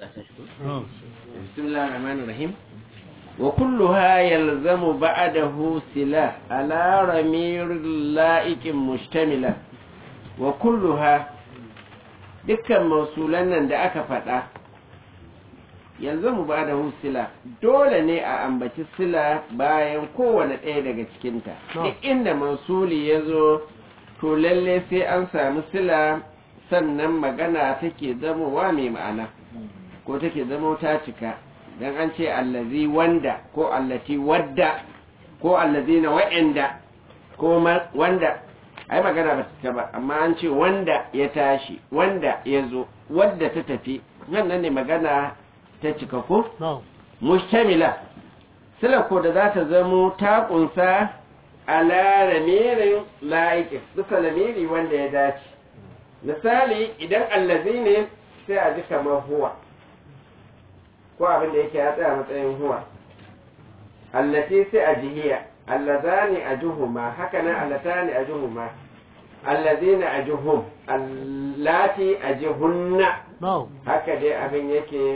بسم الله الرحمن الرحيم وكلها يلزم بعده سلا على رمير لائق مشتملة وكلها dukkan mausulan nan da aka faɗa yanzu mu ba da sila dole ne a ambaci sila bayan kowane ɗaya daga cikinta duk inda mausuli ya zo to lalle sai an sami sila sannan magana take zamowa mai ma'ana ko take zamo ta cika don an ce allazi wanda ko allati wadda ko allazi na wa'anda ko wanda ai magana ba ta ba amma an ce wanda ya tashi wanda ya zo wadda ta tafi wannan ne magana ta cika ko mustamila sila ko da za ta zamo ta kunsa ala lamirin la'iƙi duka lamiri wanda ya dace misali idan allazi ne sai a ji kamar huwa ko abin da yake ya tsaya matsayin huwa allati sai a jihiya allazani ajuhuma haka nan allatani ajuhuma allazina ajuhum allati ajuhunna haka dai abin yake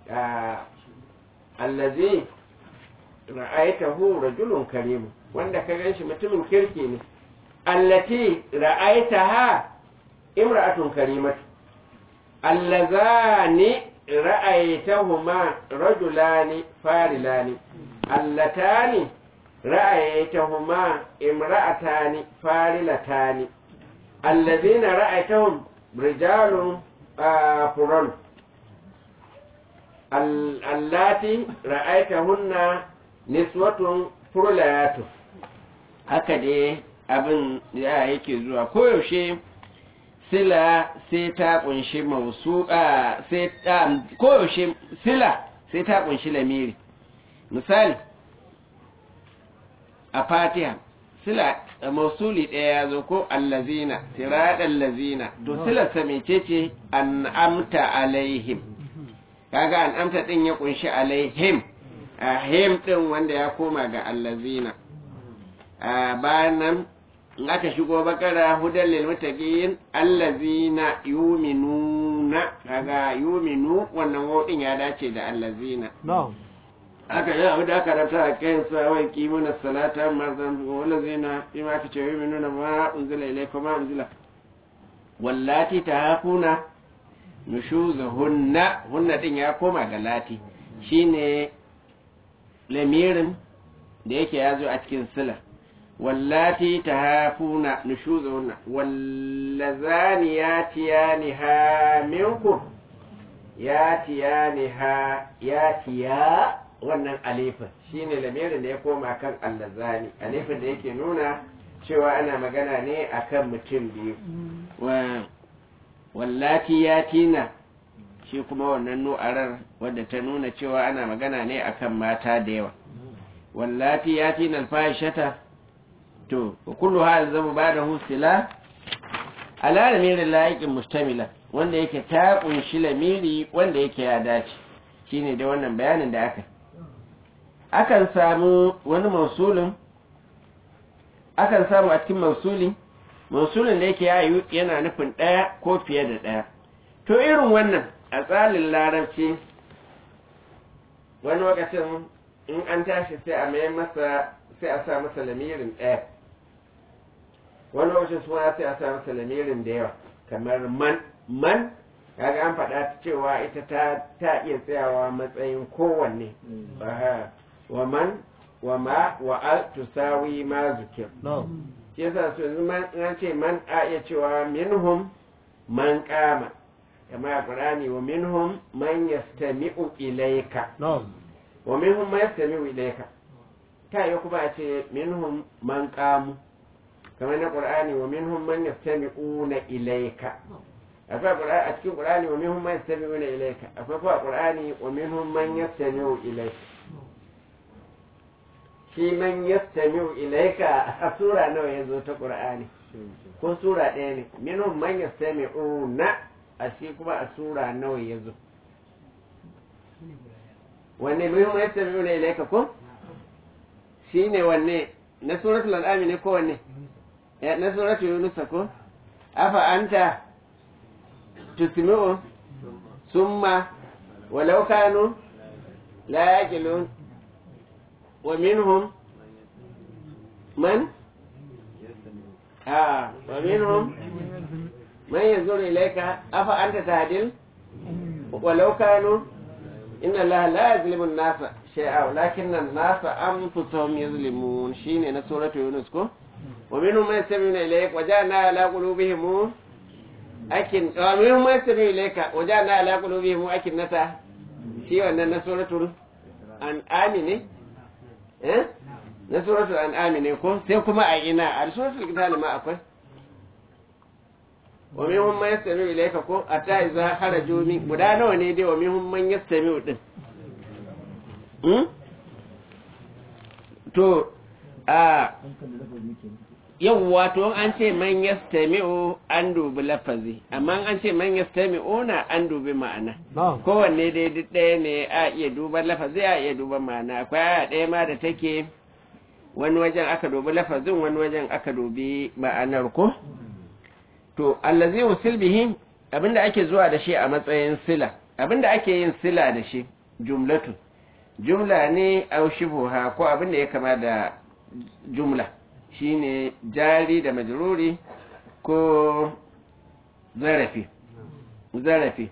allazi ra'aitahu rajulun karimu wanda ka ganshi mutumin kirki ne allati ra'aitaha imra'atun karimatu allazani ra'aytahuma rajulani farilani allatani ra'aytahuma imra'atani farilatani allazina ra'aytahum rijalun furan allati ra'aytahunna niswatun furlayatu haka dai abin ya yake zuwa koyaushe sila sai ta kunshi mausu'a sai ta koyaushe sila sai ta kunshi lamiri misali a fatiha sila mausuli ɗaya ya zo ko allazina siraɗan lazina to silarsa mecece an amta alaihim kaga an amta ɗin ya kunshi alaihim a him ɗin wanda ya koma ga allazina a bayan nan in aka shigo bakara hudan lil muttaqin allazina yuminuna kaga yuminu wannan wodin ya dace da allazina aka yi abu da aka rabta a kayan sa wai kimuna salata marzan wallazina bima aka ce yuminuna ma unzila ilaykum ma unzila wallati tahafuna nushuzahunna hunna din ya koma ga lati shine lamirin da yake yazo a cikin sila واللاتي تهافون نشوزهن واللذان ياتيانها منكم ياتيانها ياتيا wannan alifin shine lamirin da ya koma kan allazani alifin da yake nuna cewa ana magana ne akan mutum biyu wallati yatina shi kuma wannan nu'arar wadda ta nuna cewa ana magana ne akan mata da yawa wallati yatina alfahishata to kullu hal zama ba da husila ala lamirin layikin mustamila wanda yake ta kunshi lamiri wanda yake ya dace shine da wannan bayanin da aka akan samu wani mausulin akan samu a cikin mausuli mausulin da yake yayu yana nufin ɗaya ko fiye da ɗaya to irin wannan a tsalin larabci wani lokacin in an tashi sai a mai masa sai a sa masa lamirin ɗaya wani lokacin suna sai a sa masa lamirin da yawa kamar man man kaga an faɗa cewa ita ta ta iya tsayawa matsayin kowanne wa man wa ma wa al tusawi ma zukir shi yasa su yanzu man an ce man a iya cewa minhum man kama kama a qur'ani wa minhum man yastami'u ilayka wa minhum man yastami'u ilayka ta yi kuma a ce minhum man kamu kamar na qur'ani wa minhum man yastami'una ilayka akwai a cikin qur'ani wa minhum man yastami'una ilayka akwai kuma qur'ani wa minhum man yastami'u ilayka shi man yastami'u ilayka a sura nawa ya zo ta qur'ani ko sura ɗaya ne minhum man yastami'una a shi kuma a sura nawa ya zo wanne minhum yastami'una ilayka ko shi ne wanne na suratul al'ami ne ko wanne na suratul yunus ko afa anta tusmi'u summa walau kanu la yaqilun wa minhum man ah wa minhum man yanzuru ilayka afa anta tahdil walau kanu inna allaha la yazlimu an-nasa shay'a walakinna an-nasa anfusahum yazlimun shine na suratu yunus ko wa minhum man yastami'una ilayka wa ja'alna ala qulubihim akin wa minhum man yastami'u ilayka wa ja'alna ala qulubihim akinnata shi wannan na suratul an'am ne eh na suratul an'am ne ko sai kuma a ina a suratul qital ma akwai wa minhum man yastami'u ilayka ko ata idza kharaju min guda nawa ne dai wa minhum man yastami'u din hmm to a yawwa to an ce man yastami'u an dubi lafazi amma an ce man yastami'u na an dubi ma'ana kowanne dai duk ɗaya ne a iya duban lafazi a iya duban ma'ana akwai aya ɗaya ma da take wani wajen aka dubi lafazin wani wajen aka dubi ma'anar ko to allazi usil bihi abinda ake zuwa da shi a matsayin sila abinda ake yin sila da shi jumlatu jumla ne au shibhuha ko abinda ya kama da jumla shine jari da majruri ko zarafi zarafi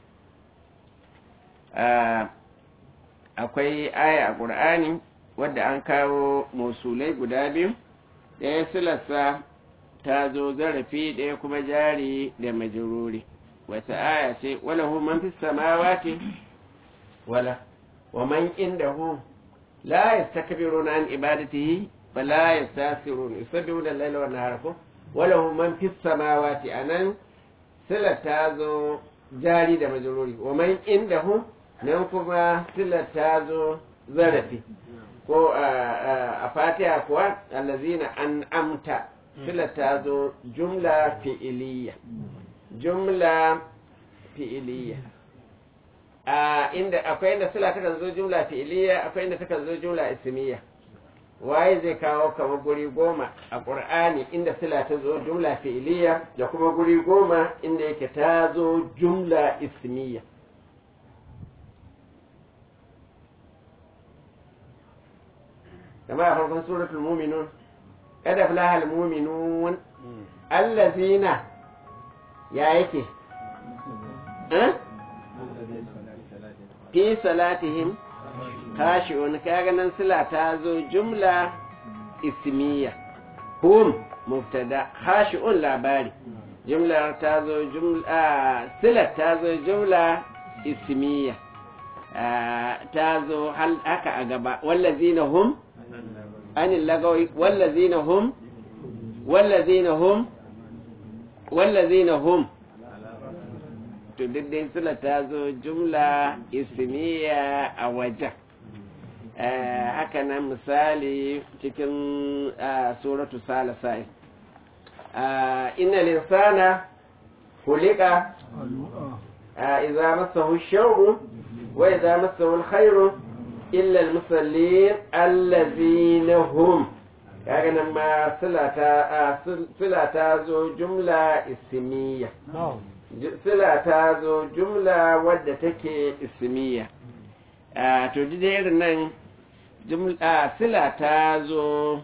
akwai aya a ƙur'ani wadda an kawo musulai guda biyu ɗaya silarsa ta zo zarafi ɗaya kuma jari da majruri wata aya ce wala hu man fi samawati wala wa man indahu la yastakbiruna an ibadatihi فلا يستاثرون يسبحون الليل والنهار وله من في السماوات أنن سلة تازو جاري da majruri wa man indahu nan kuma sila tazo zarafi ko a fatiha kuwa allazina an amta sila tazo jumla fi'iliya jumla fi'iliya a inda akwai inda sila takan zo jumla fi'iliya akwai inda takan zo jumla ismiya waye zai kawo kamar guri goma a ƙur'ani inda sila ta zo jumla fi'iliya da kuma guri goma inda yake ta zo jumla ismiya kama a farkon suratul muminun kada fulahal muminun allazina ya yake fi salatihim khashi'un kaga nan sila ta zo jumla ismiya hum mubtada khashi'un labari jumla ta zo jumla sila ta zo jumla ismiya ta zo haka a gaba wallazina hum anil lagawi wallazina hum wallazina hum wallazina hum to duk dai sula ta zo jumla ismiya a wajen haka nan misali cikin suratu salasai inna linsana kulika idza massahu sharru wa idza massahu alkhairu illa almusallin allazina hum kaga nan ma sila ta zo jumla ismiya sila ta zo jumla wadda take ismiya to irin nan sila ta zo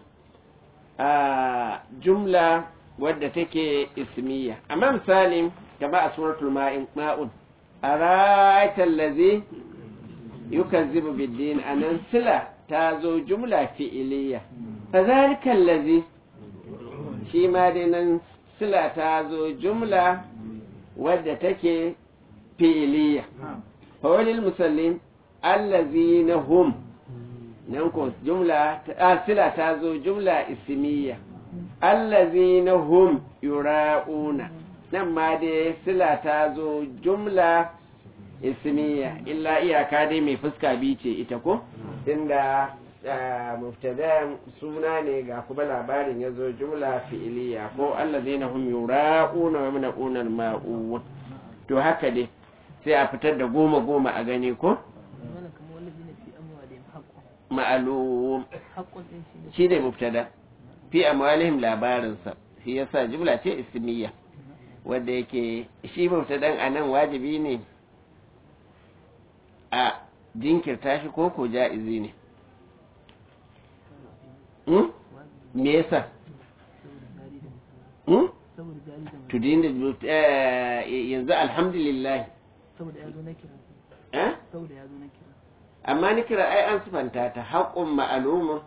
jumla wadda take ismiya amma misali kama a suratul ma'un a ra'aitar lazi yukazzibu biddin a nan sila ta zo jumla fi'iliya fa zalikan lazi shi ma dai nan sila ta zo jumla wadda take fi'iliya fawalil musallin allazina hum nan ko jumla sila ta zo jumla ismiya allazina hum yura'una nan ma dai sila ta zo jumla ismiya illa iyaka dai mai fuska biyu ce ita ko inda mubtada suna ne ga kuma labarin ya zo jumla fi'iliya ko allazina hum yura'una wa yamna'una al-ma'un to haka dai sai a fitar da goma goma a gani ko ma'alum shi ne mubtada fi amwalihim labarinsa shi yasa jumla ce ismiya wanda yake shi mubtadan anan wajibi ne a jinkirta shi ko ko ja'izi ne hmm? me yasa hmm? tudin da yanzu alhamdulillah saboda ya zo na kira eh? saboda ya zo na kira amma ni kira ai an sifanta ta haƙƙun ma'alumun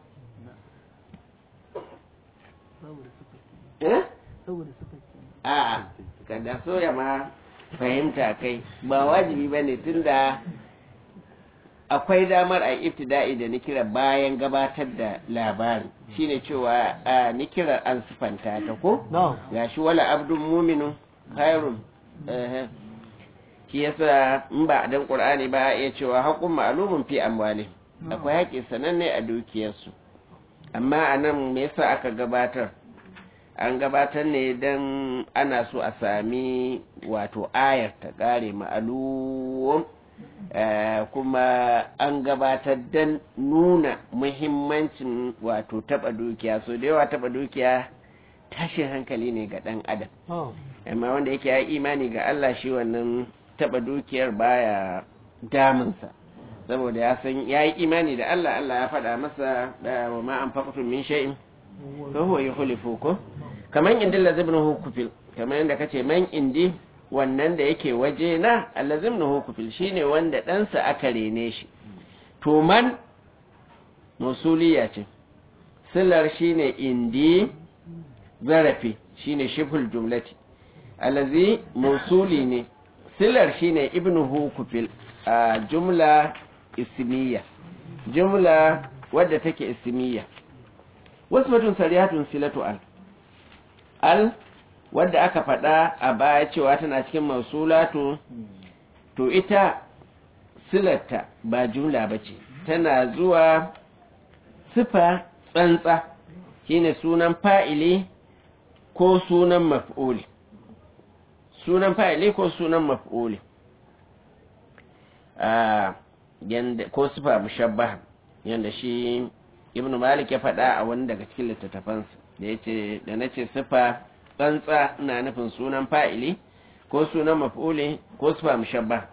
saboda suka eh? saboda suka ce a'a kada soya ma fahimta kai ba wajibi ba ne tunda akwai damar a ibtida'i da nikira bayan gabatar da labari shine cewa a nikirar an sifanta ta ko na'am ya shi wala abdun muminu khairun eh, shi yasa in ba dan qur'ani ba a iya cewa haqqun ma'lumun fi amwali akwai haƙƙi sananne a dukiyarsu amma anan me yasa aka gabatar an gabatar ne don ana so a sami wato ayar ta ƙare ma'alum eh, kuma an gabatar don nuna muhimmancin wato taɓa dukiya so da yawa taɓa dukiya tashin hankali ne ga ɗan adam na'am amma wanda yake ya imani ga Allah shi wannan taɓa dukiyar baya damunsa saboda ya san ya yi imani da Allah Allah ya faɗa masa da wa ma an faƙatun min shay'in fa huwa yukhlifu ko kaman indin lazibin hukufil kamar yadda kace man indi wannan da yake waje na allazim na hukufil shine wanda ɗansa aka rene shi to man musuliya ce silar shine indi zarafi shine shiful jumlati allazi musuli ne silar shine ibnu hukufil a jumla ismiya jumla wadda take ismiya wasu batun sarihatun silatu al al wadda aka faɗa a baya cewa tana cikin mausulatu to ita silarta ba jumla ba ce tana zuwa sifa tsantsa shine sunan fa'ili ko sunan maf'uli sunan fa'ili ko sunan maf'uli a yanda ko sifa mushabbaha yanda shi ibnu malik ya faɗa a wani daga cikin littattafansa da yace da nace sifa tsantsa ina nufin sunan fa'ili ko sunan maf'uli ko sifa mushabbaha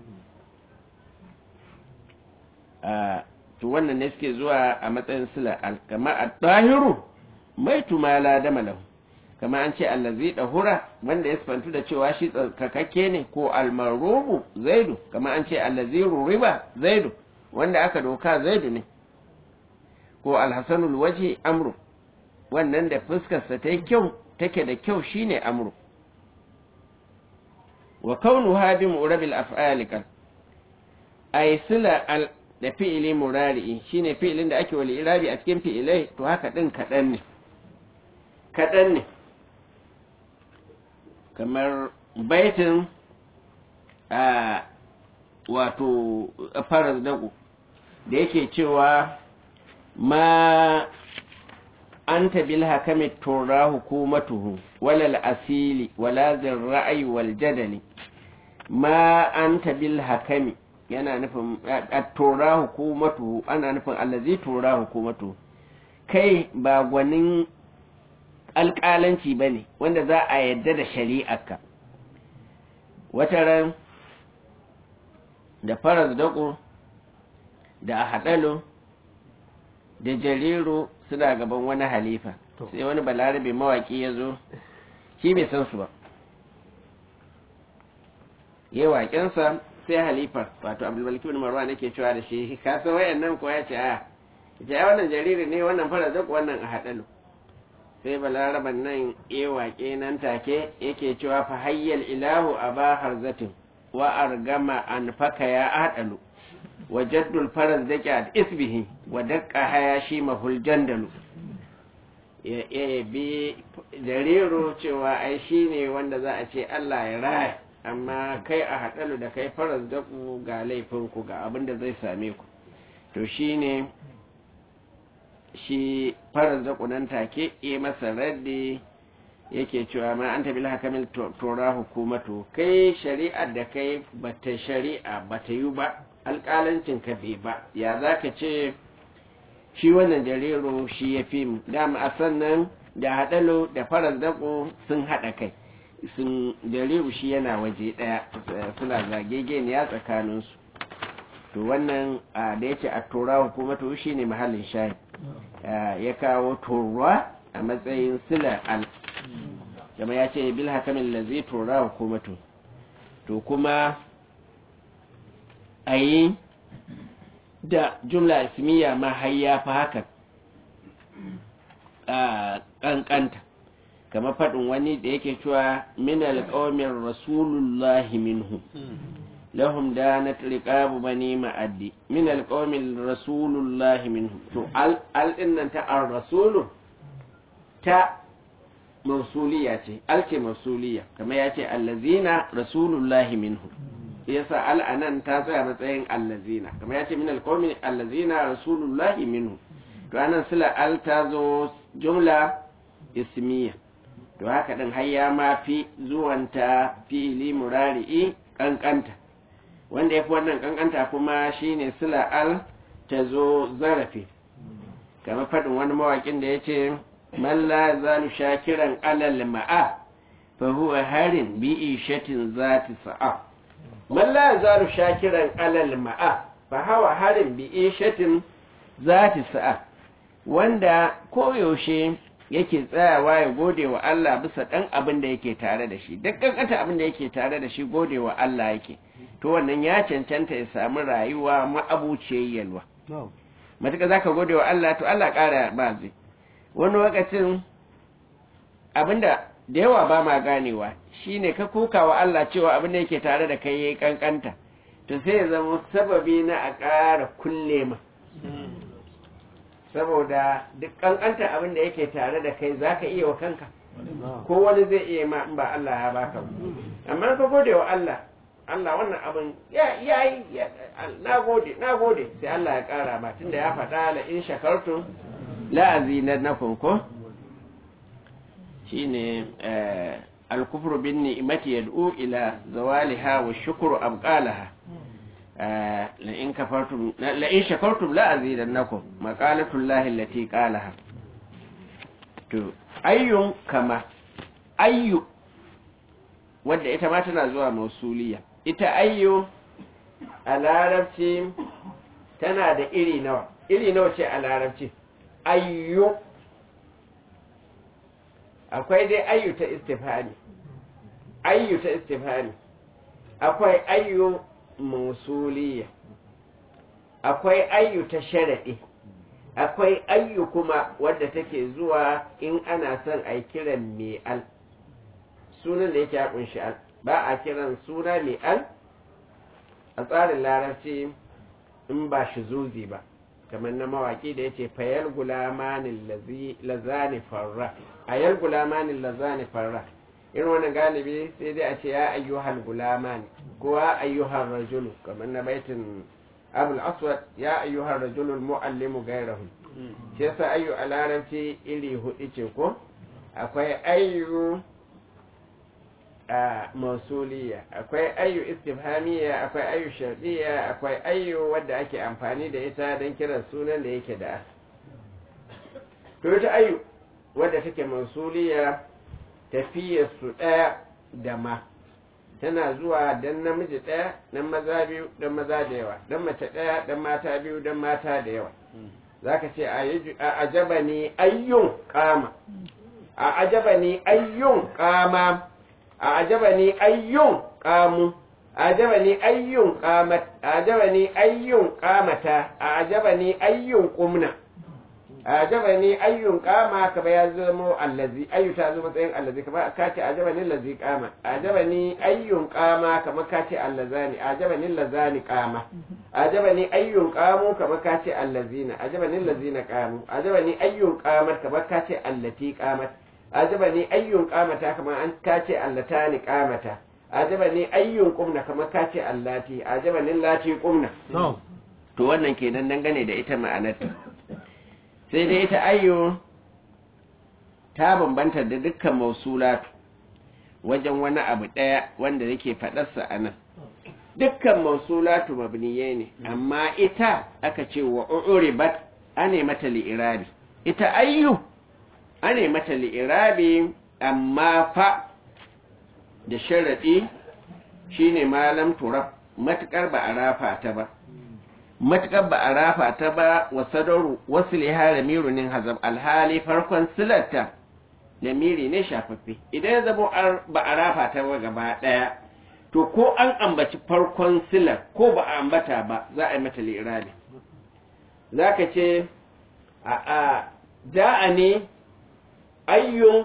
a to wannan ne suke zuwa a matsayin sila kama at-tahiru maitu ma la dama lahu kama an ce allazi dahura wanda ya sifantu da cewa shi tsarkakakke ne ko almarubu zaidu kama an ce allazi ruriba zaidu wanda aka doka zaidu ne ko alhasanul waje amru wannan da fuskarsa ta yi kyau take da kyau shine amru wa kaunu hadi murabil af'ali kan ay sila al da fi'ili murari'i shine fi'ilin da ake wali irabi a cikin fi'ilai to haka din kadan ne kadan ne kamar baitin a wato faras dago da yake cewa ma anta bil hakami tura hukumatuhu walal asili wala zin ra'ayi wal jadali ma anta bil hakami yana nufin tura hukumatuhu ana nufin allazi tura hukumatuhu kai ba gwanin alƙalanci ba ne wanda za a yadda da shari'arka wata ran da faras daƙo da a haɗalo da jariru suna gaban wani halifa sai wani balarabe mawaƙi ya zo shi bai san su ba yi waƙensa sai halifar wato abdulmalik bin marwa nake cewa da shi ka san wayannan ko ya ce a ya wannan jariri ne wannan faras daƙo wannan a haɗalo sai balaraban nan ya waƙe nan take yake cewa fa hayyal ilahu aba harzatin wa argama an faka ya adalu wa jaddul faraz dake ad isbihi wa daqqa haya shi mahul jandalu ya ya bi jariro cewa ai shine wanda za a ce Allah ya raya amma kai a hadalu da kai faraz daku ga laifin ku ga abin da zai same ku to shine shi farar da kunan take yi masa raddi yake cewa ma an tabi hakamil tora hukumatu kai shari'ar da kai bata shari'a bata yi ba alƙalancin ka bai ba ya za ka ce shi wannan jariro shi ya fi mu dama a sannan da haɗalo da farar daƙo sun haɗa kai sun jariru shi yana waje ɗaya suna zagegeniya tsakaninsu to wannan da yake a tura hukumatu shi ne mahallin shahid ya kawo turwa a matsayin sila al kama ya ce bil hakamin lazi tura hukumatu to kuma a yi da jumla ismiya ma har ya fi haka ƙanƙanta kama faɗin wani da yake cewa min alƙawamin rasulullahi minhu lahum danat riqabu bani ma'addi min alqawmi rasulullahi minhum to al al dinnan ta ar rasulu ta mausuliya ce al ce mausuliya kamar ya ce allazina rasulullahi minhum yasa al anan ta tsaya matsayin allazina kamar ya ce min alqawmi allazina rasulullahi minhum to anan sila al ta zo jumla ismiya to haka din har ya ma fi zuwanta fi'ili murari'i kankanta wanda ya fi wannan kankanta kuma shine sila al ta zo zarafi kamar faɗin wani mawaƙin da ya ce man la zalu shakiran alal ma'a fa huwa harin bi ishatin zati sa'a man la zalu shakiran alal ma'a fa huwa harin bi ishatin zati sa'a wanda koyaushe yake tsayawa ya gode wa Allah bisa ɗan abin da yake tare da shi duk kankanta abin da yake tare da shi gode wa Allah yake to wannan ya cancanta ya samu rayuwa ma'abuciyar yalwa matuƙa za ka gode wa Allah to Allah ƙara ba zai wani lokacin abinda da yawa ba ma ganewa shine ka kuka wa Allah cewa abin da yake tare da kai yayi kankanta to sai ya zama sababi na a ƙara kulle ma saboda duk kankanta abin da yake tare da kai zaka iya wa kanka ko wani zai iya ma in ba Allah ya baka amma ka gode wa Allah Allah wannan abin ya yi na gode na gode sai Allah ya kara ma tunda ya faɗa la in shakartum la azinannakum ko shine al-kufru bin ni'mati yad'u ila zawaliha wa shukru abqalaha la in kafartum la in shakartum la azidannakum maqalatu llahi allati qalaha to ayyun kama ayyu wadda ita ma tana zuwa mausuliya ita ayyu a larabci tana da iri nawa iri nawa ce a larabci ayyu akwai dai ayyu ta istifhani ayyu ta istifhani akwai ayyu mausuliya akwai ayyu ta sharadi akwai ayyu kuma wadda take zuwa in ana son a kiran mai al sunan da yake ya kunshi al ba a kiran suna mai al a tsarin larabci in ba shi zuzi ba kamar na mawaki da yace fayal gulamanin lazani farra ayal gulamanin lazani farra irin wannan galibi sai dai a ce ya ayyuhal gulamani ko ya ayyuhal rajulu kamar na baitin abul aswad ya ayyuhar rajulul muallimu gairahu shi yasa ayyu a larabci iri hudu ce ko akwai ayyu a mausuliya akwai ayyu istifhamiya akwai ayyu shardiya akwai ayyu wadda ake amfani da ita don kiran sunan da yake da to ita ayyu wadda take mausuliya tafiyar su ɗaya da ma tana zuwa dan namiji ɗaya dan maza biyu dan maza da yawa dan mace ɗaya dan mata biyu dan mata da yawa zaka ce a ajaba ni ayyun kama a ajaba ni ayyun kama a ajaba ni ayyun kamu a ajaba ni ayyun kamat a ajaba ni ayyun kamata a ajaba ni ayyun kumna ajaba ni ayyun kama kaba ya zama allazi ayyu ta zo matsayin allazi kaba ka ce ajaba ni allazi kama ajaba ni ayyun kama kama ka ce allazani ajaba ni allazani kama ajaba ni ayyun kamu kama ka ce allazina ajaba ni allazina kamu ajaba ni ayyun qamat kama ka ce allati qamat ajaba ni ayyun qamata kama an ka ce allatani qamata ajaba ni ayyun qumna kama ka ce allati ajaba ni allati qumna to wannan kenan dangane da ita ma'anarta sai dai ita ayyo ta bambanta da dukkan mausulatu wajen wani abu ɗaya wanda yake faɗarsa a nan dukkan mausulatu mabniye ne amma ita aka ce wa uribat ane mata li'irabi ita ayyu ane mata li'irabi amma fa da sharaɗi shine malam turab matukar ba a rafa ta ba matuƙar ba a rafa ta ba wa sadaru wasu liha da mirunin hazab alhali farkon silarta da miri ne shafaffe idan ya zama ba a rafa ta ba gaba ɗaya to ko an ambaci farkon silar ko ba a ambata ba za a yi mata lirabi za ka ce a a ja'a ne ayyun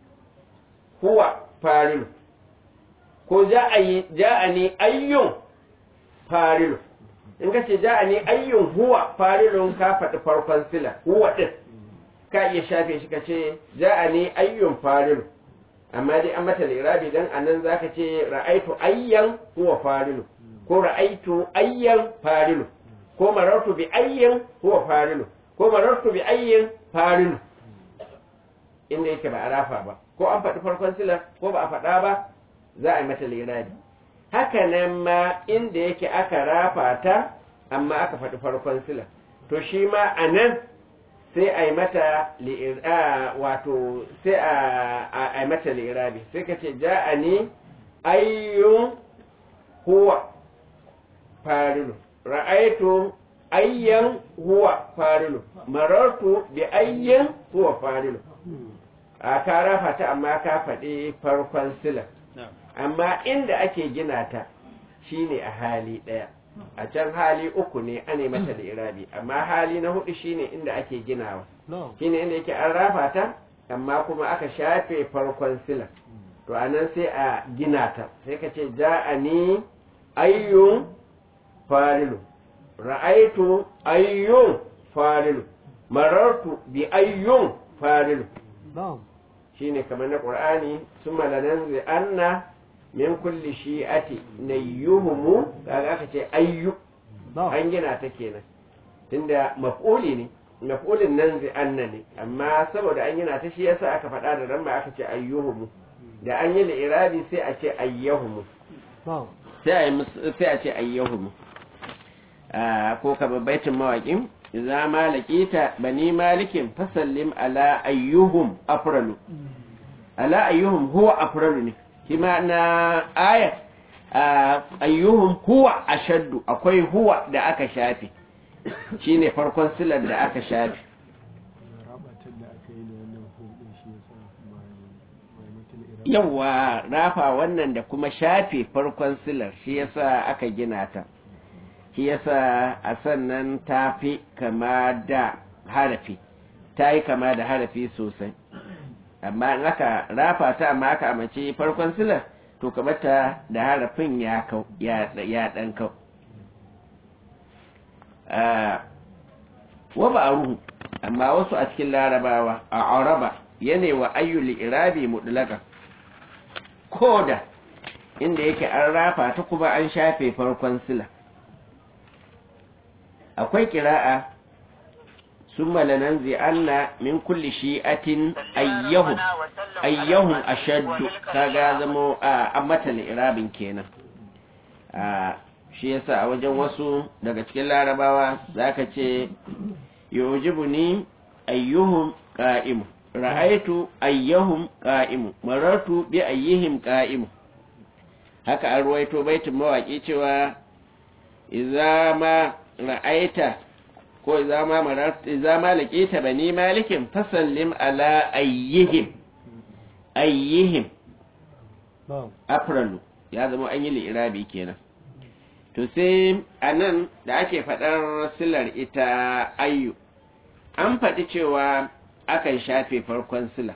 huwa farilu ko ja'a ne ayyun farilu in ka ce ja'a ne ayyun huwa farilun ka faɗi farkon sila huwa ɗin ka iya shafe shi ka ce ja'a ne ayyun farilu amma dai an mata lirabi dan anan zaka ce ra'aitu ayyan huwa farilu ko ra'aitu ayyan farilu ko marartu bi ayyan huwa farilu ko marartu bi ayyan farilu inda yake ba a rafa ba ko an faɗi farkon sila ko ba a faɗa ba za a yi mata lirabi haka nan ma inda yake aka rafa ta amma aka faɗi farkon sila to shi ma a nan sai a yi mata wato sai a yi mata lirabi sai ka ce ja'a ne ayyun huwa farilu ra'aitu ayyan huwa farilu marartu bi ayyan huwa farilu a ka rafa ta amma ka faɗi farkon sila amma inda ake gina ta shine a hali ɗaya a can hali uku ne ane mata da irabi amma hali na hudu shine inda ake ginawa shine inda yake an rafa ta amma kuma aka shafe farkon sila to anan sai a gina ta sai ka ce ja'ani ayyun farilu ra'aitu ayyun farilu marartu bi ayyun farilu shine kamar na qur'ani summa lananzi anna min kulli shi'ati nayyuhumu kaga aka ce ayyu an gina ta kenan tunda maf'uli ne maf'ulin nan zai anna ne amma saboda an gina ta shi yasa aka faɗa da ran aka ce ayyuhumu da an yi irabi sai a ce ayyahumu sai a sai a ce ayyahumu ko ka baitin mawaƙin idza malakita bani malikin fasallim ala ayyuhum afralu ala ayyuhum huwa afralu ne kima na aya ayyuhum huwa ashaddu akwai huwa da aka shafe shine farkon silar da aka shafe yawa rafa wannan da kuma shafe farkon silar shi yasa aka gina ta shi yasa a sannan ta fi kama da harafi ta yi kama da harafi sosai amma in aka rafa ta amma aka amince farkon silar to kamata da harafin ya kau ya dan kau wa ba ruhu amma wasu a cikin larabawa a araba yana wa ayyul irabi mutlaka koda inda yake an rafa ta kuma an shafe farkon sila akwai kira'a ثم لننزعن من كل شيئة أيهم أيهم أشد kaga zamo a mata irabin kenan shi yasa a wajen wasu daga cikin larabawa zaka ce yujibuni ayyuhum qa'imu ra'aitu ayyuhum qa'imu marartu bi ayyihim qa'imu haka an ruwaito baitin mawaki cewa idza ma ra'aita ko idza ma marat idza ma laqita bani malikin fasallim ala ayyihim ayyihim afralu ya zama an yi li'irabi kenan to sai anan da ake faɗar silar ita ayyu an faɗi cewa akan shafe farkon sila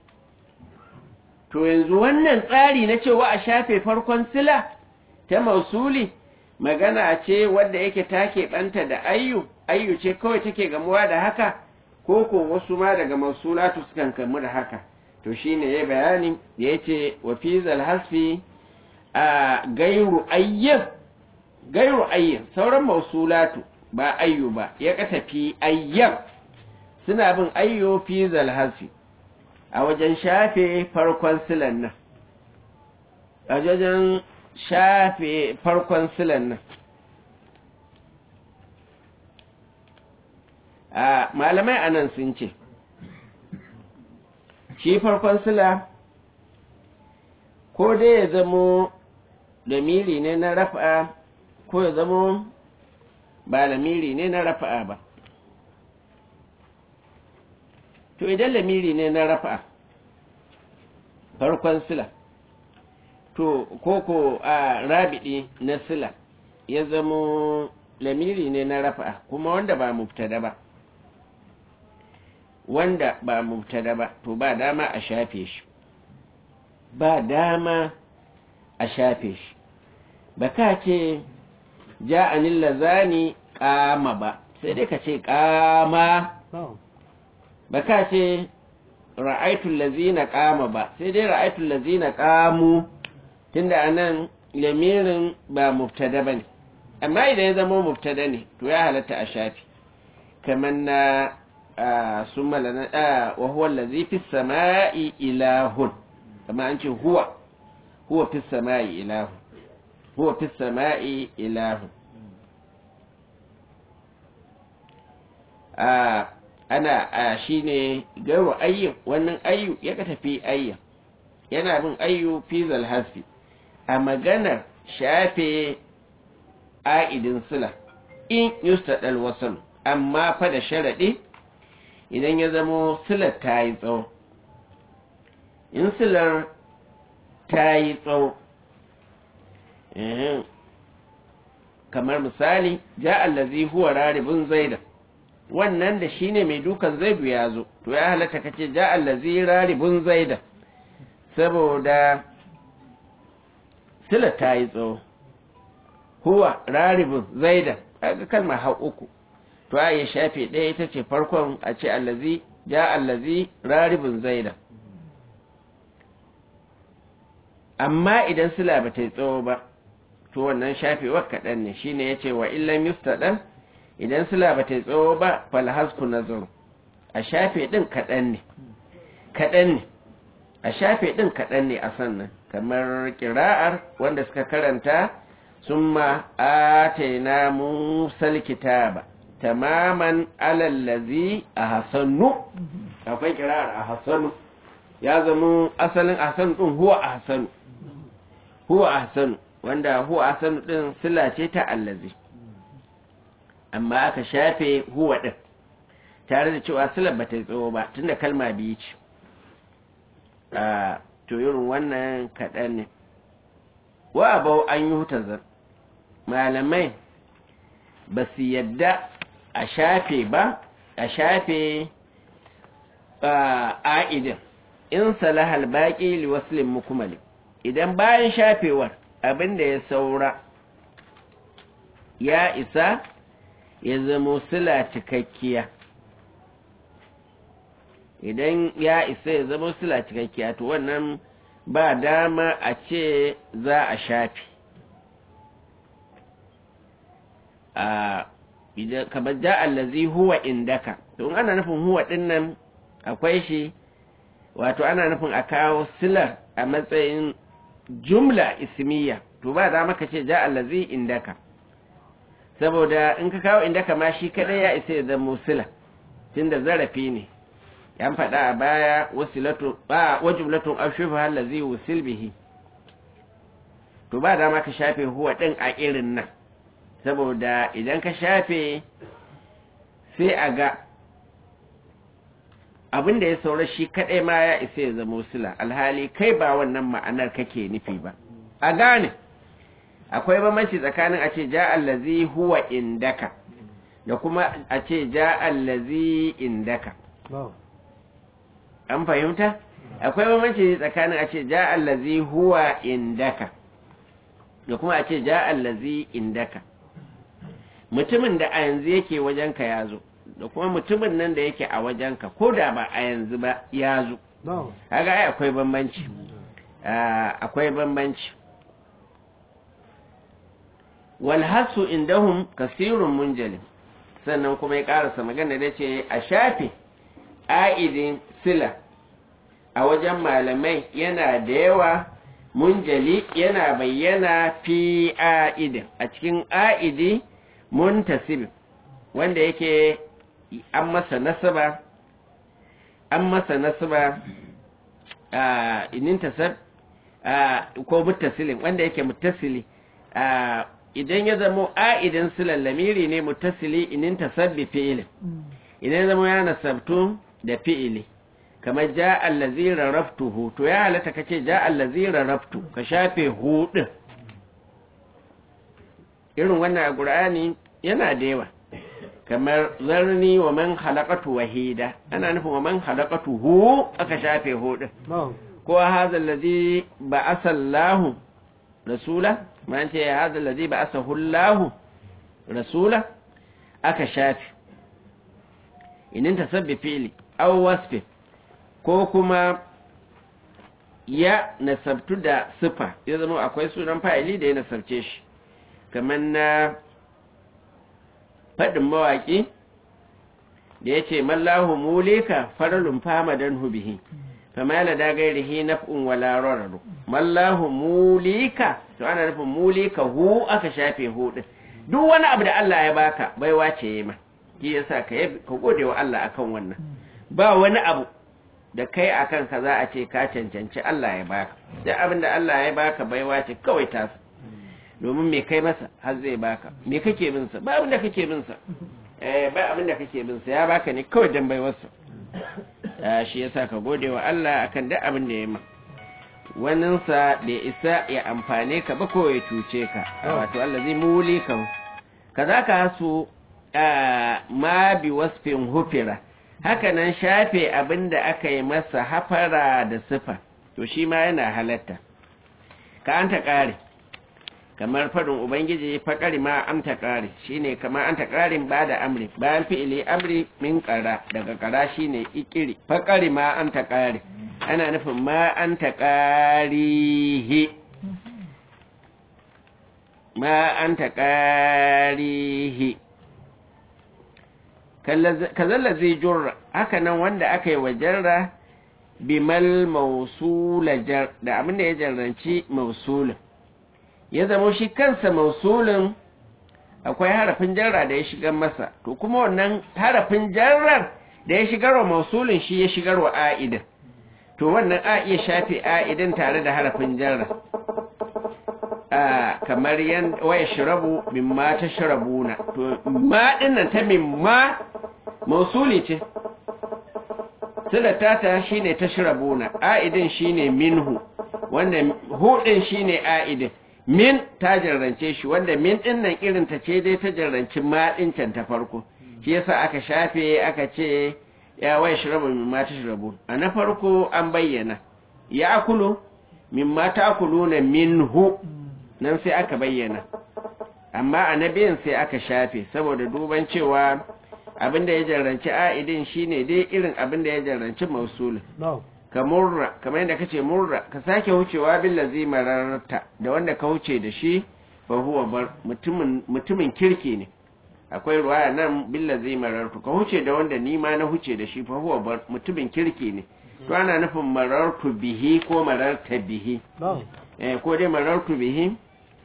to yanzu wannan tsari na cewa a shafe farkon sila ta mausuli magana ce wadda yake take ɓanta da ayyu ayyu ce kawai take gamuwa da haka ko ko wasu ma daga mausulatu sukan kamu da haka to shine ya bayani da ya ce wa fi hasfi a gairu ayyin gairu ayyin sauran mausulatu ba ayyu ba ya katafi ayyan suna bin ayyo fi hasfi a wajen shafe farkon silan nan a wajen shafe farkon silan nan a malamai anan sun ce shi farkon sila ko dai ya zamo damiri ne na rafa ko ya zamo ba lamiri ne na rafa'a ba to idan lamiri ne na rafa'a farkon sila to koko a rabidi na sila ya zamo lamiri ne na rafa'a kuma wanda ba mubtada ba wanda ba mubtada ba to ba dama a shafe shi ba dama a shafe shi ba ka ce ja'anil lazani kama ba sai dai ka ce kama ba ka ce ra'aitul lazina kama ba sai dai ra'aitul lazina kamu tunda anan lamirin ba mubtada bane amma idan ya zama mubtada ne to ya halatta a shafi kamar na summa lana wa huwa allazi fis sama'i ilahun kamar an ce huwa huwa fis sama'i ilahun huwa fis sama'i ilahun a ana a shine gairu ayyu wannan ayyu ya ka tafi ayya yana bin ayyu fi zalhasfi a maganar shafe a'idin sila in yustadal wasal amma fa da sharadi idan ya zamo silar ta yi tsawo in silar ta yi tsawo kamar misali ja allazi huwa raribun zaida wannan da shine mai dukan zaidu ya zo to ya halatta kace ja allazi raribun zaida saboda sila ta yi tsawo huwa raribun zaida kaga kalma har uku to a ya shafe ɗaya ita ce farkon a ce allazi ja allazi raribun zaida amma idan sila ba ta yi tsawo ba to wannan shafewar kaɗan ne shine ya ce wa illan yustaɗan idan sila ba ta yi tsawo ba falhasku nazaru a shafe ɗin kaɗan ne kaɗan ne a shafe ɗin kaɗan ne a sannan kamar ƙira'ar wanda suka karanta sun ma'ataina musal kitaba tamaman alallazi a hasannu akwai ƙira'ar a hasannu ya zama asalin ahsanu ɗin huwa ahsanu huwa ahsanu wanda huwa ahsanu ɗin sila ce ta allazi amma aka shafe huwa ɗin tare da cewa silar ba ta yi tsawo ba tunda kalma biyu ce a to irin wannan kaɗan ne wa abau an yi hutazar malamai ba su yadda a shafe ba a shafe a'idin in salahal baƙi liwaslin mukumali idan bayan shafewar abin da ya saura ya isa ya zamo sila cikakkiya idan ya isa ya zama sila cikakkiya to wannan ba dama a ce za a shafi a idan kamar ja allazi huwa indaka to ana nufin huwa dinnan akwai shi wato ana nufin a kawo silar a matsayin jumla ismiya to ba za maka ce ja allazi indaka saboda in ka kawo indaka ma shi kadai ya isa ya zama sila tunda zarafi ne yan faɗa a baya wasilatu ba wajumlatun ashufa allazi wusil bihi to ba dama ka shafe huwa din a irin nan saboda idan ka shafe sai a ga abin da ya saura shi kadai ma ya isa ya zama sila alhali kai ba wannan ma'anar kake nufi ba a gane akwai bambanci tsakanin a ce ja allazi huwa indaka da kuma a ce ja allazi indaka an fahimta akwai bambanci tsakanin a ce ja allazi huwa indaka da kuma a ce ja allazi indaka mutumin da a yanzu yake wajenka ya zo da kuma mutumin nan da yake a wajenka ko da ba a yanzu ba ya zo haka ai akwai bambanci akwai bambanci walhasu indahum kasirun munjalin sannan kuma ya karasa magana da ce a shafe a'idin sila a wajen malamai yana da yawa munjali yana bayyana fi a'idin a cikin a'idi muntasib wanda yake an masa nasaba an masa nasaba a inin tasab ko muttasilin wanda yake muttasili idan ya zamo a'idin silal lamiri ne mutasili inin tasabbi fi'ilin idan ya zamo ya nasabtu da fi'ili kamar ja allazi raraftuhu to ya halatta kace ja allazi raraftu ka shafe hu din irin wannan a qur'ani yana da yawa kamar zarni wa man khalaqatu wahida ana nufin wa man khalaqatu hu aka shafe hu din ko hadha allazi ba'atha Allahu rasula man ce hadha allazi ba'athahu Allahu rasula aka shafe inin tasabbi fi'li aw wasfi ko kuma ya nasabtu da sifa ya zama akwai sunan fa'ili da ya nasabce shi kamar na faɗin mawaƙi da ya ce mallahu mulika faralun famadan hubihi kama yana da gairihi naf'un wala rararu mallahu mulika to ana nufin mulika hu aka shafe hu din duk wani abu da Allah ya baka baiwa ce yi ma ki yasa ka ka gode wa Allah akan wannan ba wani abu da kai akan ka za a ce ka cancanci Allah ya baka duk abin da Allah ya baka baiwa ce kawai ta domin me kai masa har zai baka me kake bin sa ba abin da kake bin sa eh ba abin da kake bin sa ya baka ne kawai dan baiwarsa shi yasa ka gode wa Allah akan duk abin da ya ma wannan sa da isa ya amfane ka ba ko ya cuce ka wato Allah zai muli ka kaza ka hasu ma bi wasfin hufira haka nan shafe abin da aka yi masa hafara da sifa to shi ma yana halatta ka an ta ƙare kamar faɗin ubangiji faƙari ma an ta ƙare shi ne kamar an ta ƙarin ba da amri bayan fi'ili amri min ƙara daga ƙara shi ne ikiri faƙari ma an ta ƙare ana nufin ma an ta ƙarihi ma an ta ƙarihi kazalla zai jurra haka nan wanda aka yi wa jarra bimal mausula jar da abin da ya jarranci mausulin ya zama shi kansa mausulin akwai harafin jarra da ya shigar masa to kuma wannan harafin jarrar da ya shigar wa mausulin shi ya shigar wa a'idin to wannan a iya shafe a'idin tare da harafin jarra kamar yan waya shirabu mimma ta shirabuna to ma dinnan ta mimma mausuli ce silata ta shine ta shirabuna a'idin shine minhu wanda hudin shine a'idin min ta jarrance shi wanda min dinnan irin ta ce dai ta jarranci ma din can ta farko shi yasa aka shafe aka ce ya waya shirabu mimma ta shirabu a na farko an bayyana ya akulu mimma ta akuluna minhu nan sai aka bayyana amma a na biyan sai aka shafe saboda duban cewa abinda ya jarranci a'idin shine dai irin abinda ya jarranci mausulin ka murra kamar yadda kace murra ka sake wucewa bil lazi mararta da wanda ka wuce da shi fa huwa bar mutumin mutumin kirki ne akwai ruwaya nan bil lazi marartu ka wuce da wanda ni ma na huce da shi fa huwa bar mutumin kirki ne to ana nufin marartu bihi ko mararta bihi eh ko dai marartu bihi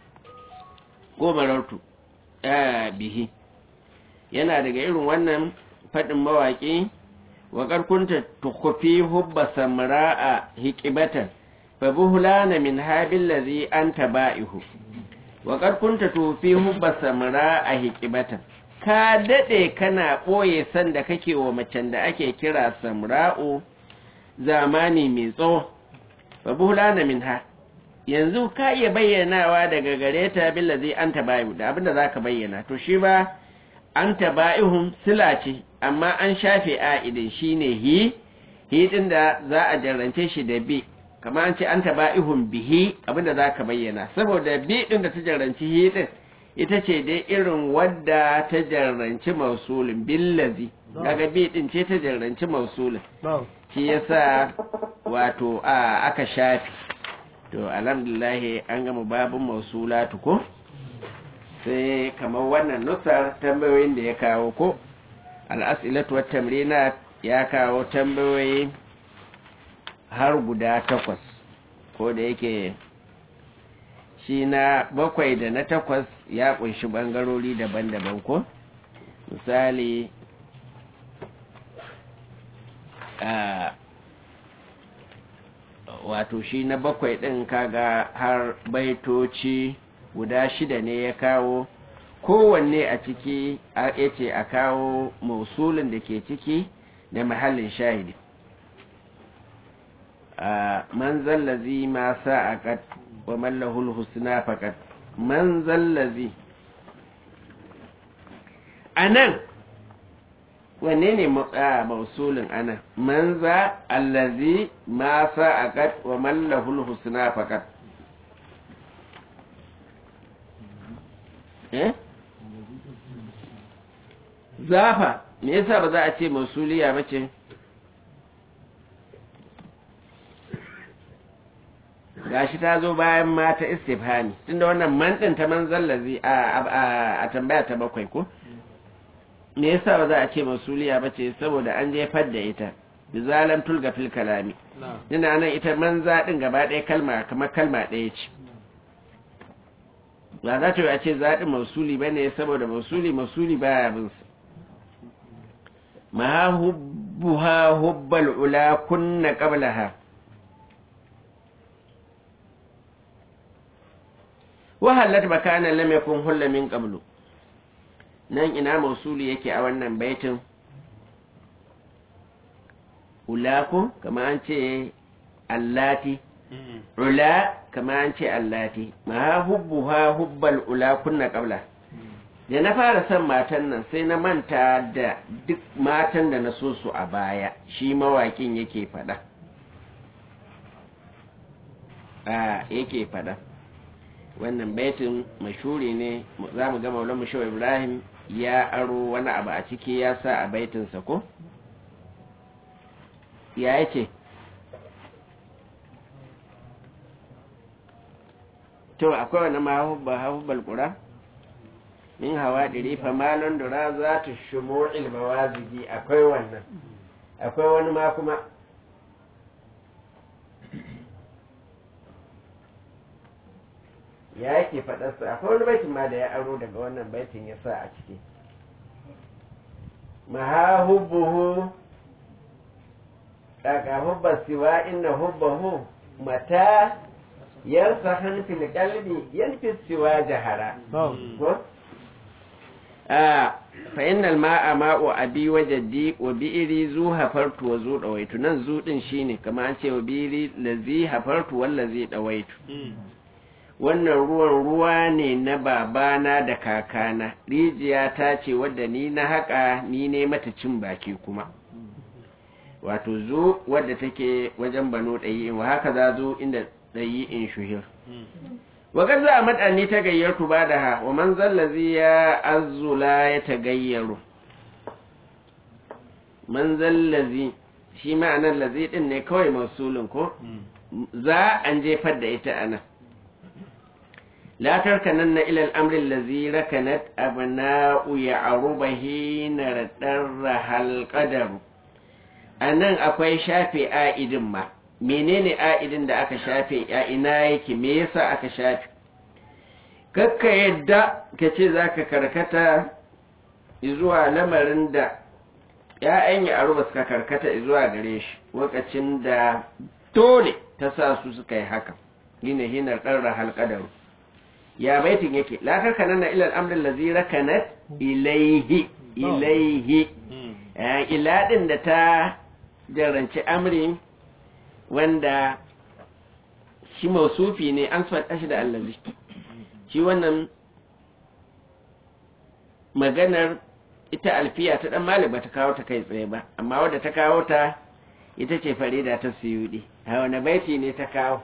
ko marartu eh bihi yana daga irin wannan fadin mawaki wa karkunta tukufi hubba samra'a hikibatan fa buhlana min habil ladhi anta ba'ihu wa karkunta tufi hubba samra'a hikibatan ka dade kana boye san da kake wa macen da ake kira samra'u zamani mai tsawo fa buhlana minha yanzu ka iya bayyanawa daga gare ta billazi anta bayu da abinda zaka bayyana to shi ba anta ba'ihum sila ce amma an shafe a'idin shine hi hi din da za a jarrance shi da bi kamar an ce anta ba'ihum bihi abinda zaka bayyana saboda bi din da ta jarranci hi din ita ce dai irin wadda ta jarranci mausulin billazi kaga bi din ce ta jarranci mausulin shi yasa wato a aka shafe to alhamdulillah an gama babin mausulatu ko sai kamar wannan nusar tambayoyin da ya kawo ko al'asilatu wa tamrina ya kawo tambayoyi har guda takwas ko da yake shi na bakwai da na takwas ya kunshi bangarori daban-daban ko misali a wato shi na bakwai ɗin kaga har baitoci guda shida ne ya kawo kowanne a ciki ya ce a kawo mausulin da ke ciki da mahallin shahidi a man zallazi ma sa'aqat wa mallahul husna faqat man zallazi anan wanne ne mausulin anan man za allazi ma sa'aqat wa mallahul husna faqat eh zafa me yasa ba za a ce mausuliya ba ce gashi ta zo bayan mata istifhami tunda wannan man din ta manzallazi a a tambaya ta bakwai ko me yasa ba za a ce mausuliya ba ce saboda an jefar da ita bizalam tulga fil kalami ina nan ita manza din gaba ɗaya kalma kamar kalma ɗaya ce ba za ta yi a ce zaɗin mausuli ba ne saboda mausuli mausuli baya bin su ma hubbuha hubbal ula kunna qablaha wa halat makana lam yakun hulla min qablu nan ina mausuli yake a wannan baitin ulaku kama an ce allati ula kama an ce allati ma hubbuha hubbal ula kunna qabla da na fara son matan nan sai na manta da duk matan da na so su a baya shi mawakin yake fada a yake fada wannan baitin mashuri ne za mu ga maulan mushawa ibrahim ya aro wani abu a ciki ya sa a baitinsa ko ya yake to akwai wani mahubba hahubbal ƙura min hawa ɗiri famalon dura za ta shumo ilmawazigi akwai wannan akwai wani ma kuma ya yake faɗarsa akwai wani baitin ma da ya aro daga wannan baitin ya sa a ciki mahahubbuhu kaka hubba siwa inna hubbahu mata yarsa hanfil kalbi yanfi siwa jahara ko fa innal ma'a ma'u abi wa jaddi wa bi'iri zu hafartu wa zu dawaitu nan zu din shine kamar an ce wa bi'iri lazi hafartu wallazi dawaitu wannan ruwan ruwa ne na babana da kakana rijiya ta ce wadda ni na haƙa ni ne mata cin baki kuma wato zo wadda take wajen bano ɗayi wa haka za zo inda ɗayi in shuhir wakar za a maɗani ta gayyartu ba da ha wa man zallazi ya azula ya ta gayyaru man zallazi shi ma'anar lazi ɗin ne kawai masulun ko za an jefar da ita anan لا تركنن إلى الأمر الذي ركنت أبناء يعرب حين ردرها القدر anan akwai shafe a'idin ma menene a'idin da aka shafe a ina yake me yasa aka shafe kakka yadda ka ce za ka karkata zuwa lamarin da ‘ya'yan ya aruba suka karkata zuwa gare shi lokacin da dole ta sa su suka yi haka gina hinar ɗarra halƙadaru ya baitin yake la karkananna ila al-amr allazi rakanat ilayhi ilayhi ila din da ta jaranci amri wanda shi mausufi ne an faɗa shi da allazi shi wannan maganar ita alfiya ta dan malik bata kawo ta kai tsaye ba amma wadda ta kawo ta ita ce farida ta suyudi a wani baiti ne ta kawo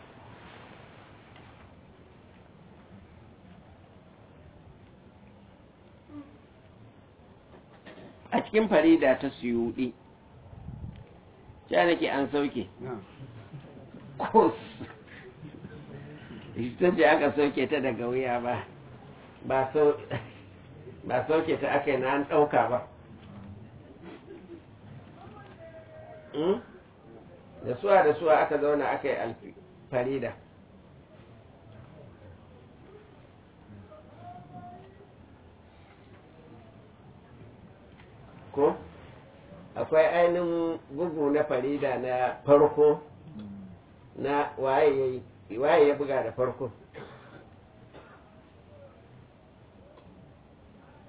a cikin farida ta suyuɗi ya nake an sauke kos ita ce aka sauke ta daga wuya ba ba sauke ta aka yi na an ɗauka ba da suwa da suwa aka zauna aka yi farida ko akwai ainihin bugu na farida na farko na waye ya buga da farko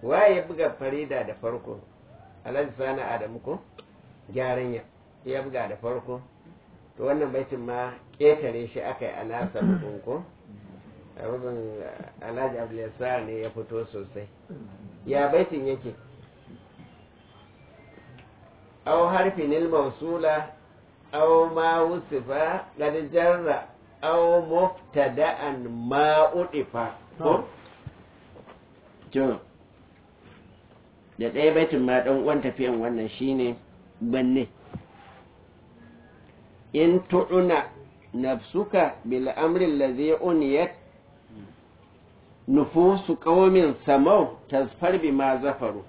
waye ya buga farida da farko alhaji sani adamu ko gyaran ya ya buga da farko to wannan baitin ma ƙetare shi aka yi a nasa bugun ko a bugun alhaji abdulsar ne ya fito sosai ya baitin yake أو حرف الموصولة أو ما وصف قد جر أو مبتدأ ما أضف to da ɗaya baitin ma ɗan uwan tafiyan wannan shine banne in tu'una nafsuka bil amrin ladhi uniyat nufusu qaumin samau tasfar bima zafaru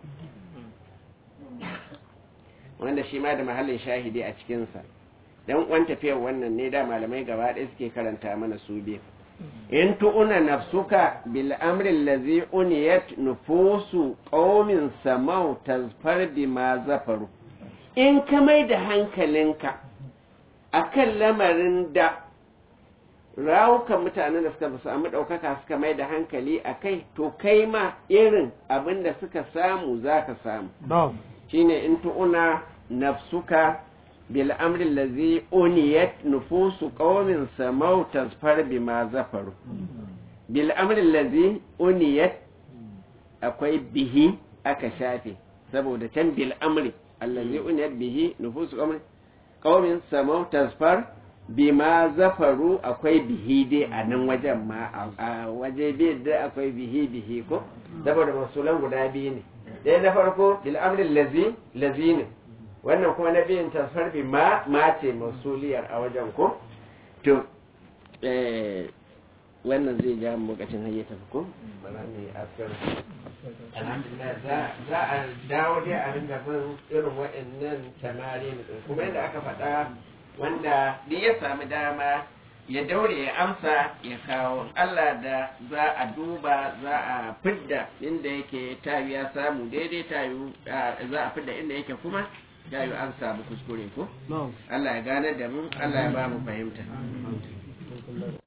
wanda shi ma da mahallin shahidi a cikinsa dan uwan tafiyar wannan ne da malamai gaba ɗaya suke karanta mana su biyu in tu'una nafsuka bil amri allazi uniyat nufusu qaumin samau tazfar bima zafaru in ka mai da hankalinka akan lamarin da rawukan mutanen da suka samu ɗaukaka suka mai da hankali a kai to kai ma irin abin da suka samu za ka samu shine in tu'una nafsuka bil amri allazi uniyat nufusu qaumin samau tasfar bima zafaru bil amri allazi uniyat akwai bihi aka shafe saboda can bil amri allazi uniyat bihi nufusu qaumin qaumin samau tasfar bima zafaru akwai bihi dai a nan wajen ma a waje biyu da akwai bihi bihi ko saboda masulan guda biyu ne ɗaya na farko bil amrin lazi lazi ne wannan kuma na biyun tasfar bi ma ma ce masuliyar a wajen ko to wannan zai ja mu lokacin hayyata ko bara ne askar alhamdulillah za a dawo dai a ringa bin irin waɗannan tamari kuma yadda aka faɗa wanda duk ya sami dama ya daure ya amsa ya kawo Allah da za a duba za a fidda inda yake tayu ya samu daidai tayu za a fidda inda yake kuma tayu an samu kuskure ko Allah ya gane da mu Allah ya ba mu fahimta